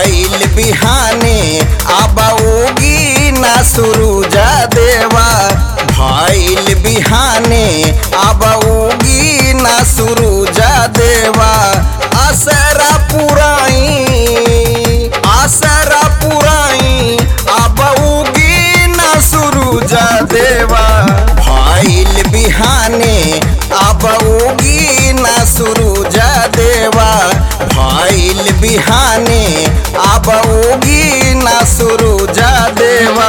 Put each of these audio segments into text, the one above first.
भइल बिहाने अब उगी ना सुरुजा देवा भइल बिहाने अब उगी ना सुरुजा देवा असरा पुराई आसरा पुराई अब उगी ना सुरुजा देवा भइल बिहाने अब उगी ना सुरुजा देवा भइल बिहाने अब उगी ना सुरुजा देवा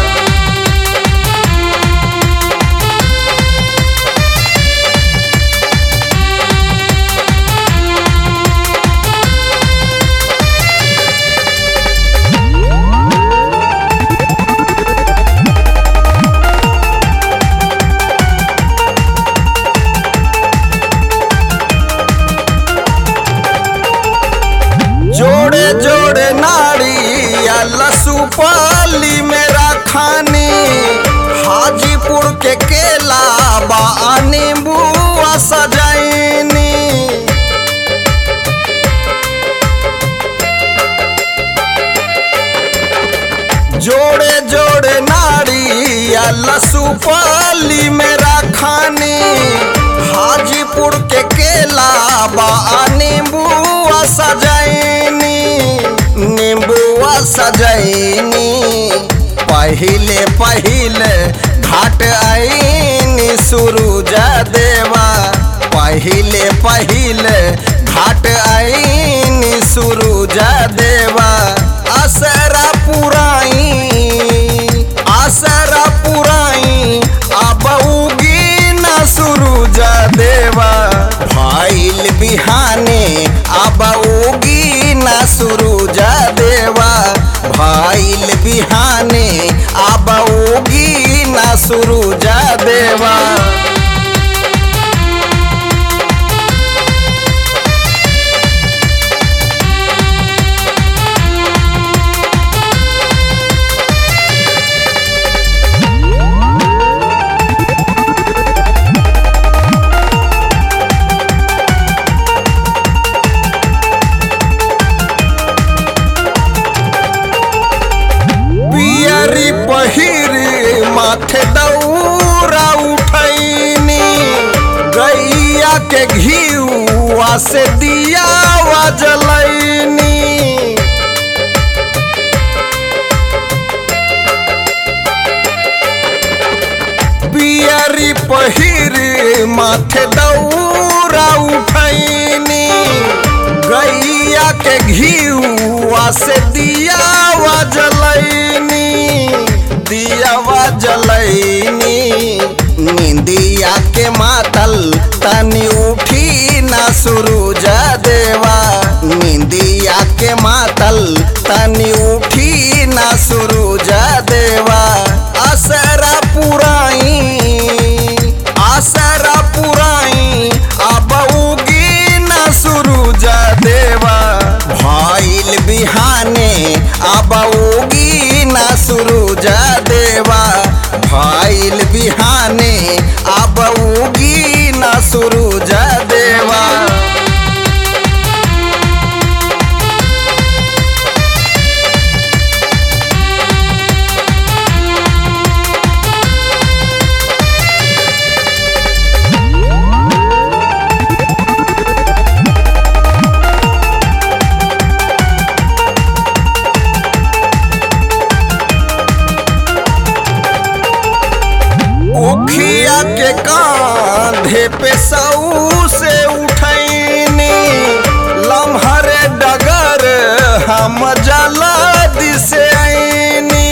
जोड़े जोड़े नाड़ी या लसुपाली मेरा खानी हाजीपुर के केला बा नींबुआ सजैनी जोड़े जोड़े नाड़ी या लसुपाली मेरा खानी हाजीपुर के केला बा नींबुआ सजैनी नींबुआ सजैनी पहिले पहिले घाट आईनी सुरुजा देवा पहिले पहिले घाट आईनी सुरुजा देवा असरा पुराई आसरा पुराई अब उगी ना सुरुजा देवा भइल बिहाने अब उगी ना सुरुजा देवा भइल बिहाने अब उगी ना सुरुजा देवा पियरी पहिरी माथे दौरा उठैनी गैया के घीवा से दिया जलैनी पियरी पहिरी माथे दौरा उठैनी गैया के घीवा से दियावा जलैनी दियावा जलैनी निंदिया के मातल तनी उठी ना सुरुजा देवा निंदिया के मातल तनी उठी ना सुरुजा देवा असरा पुराई आसरा पुराई अब उगी ना सुरुजा देवा भइल बिहाने अब उगी ना सुरुजा देवा भइल बिहाने अब उगी ना सुरुजा देवा उखिया के कांधे पे सऊ से उठैनी लम्हरे डगर हम जला दिसे आईनी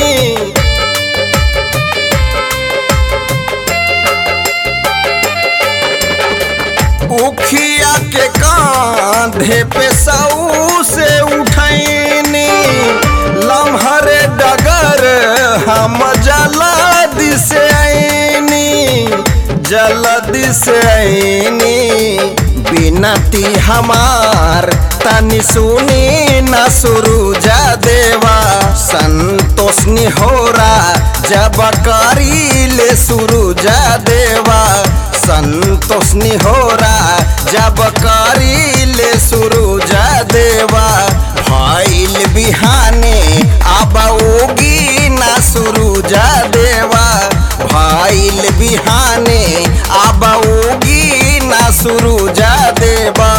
उखिया के कांधे पे सऊ से उठैनी लम्हरे डगर हम जला दिसे आईनी जल्दी से आईनी बिनती हमार तनी सुनी न सुरुजा देवा संतोष निहोरा जब करी ले सुरुजा देवा संतोष निहोरा जब करी ले सुरुजा देवा भइल बिहार भइल बिहाने अब उगी ना सुरुजा देवा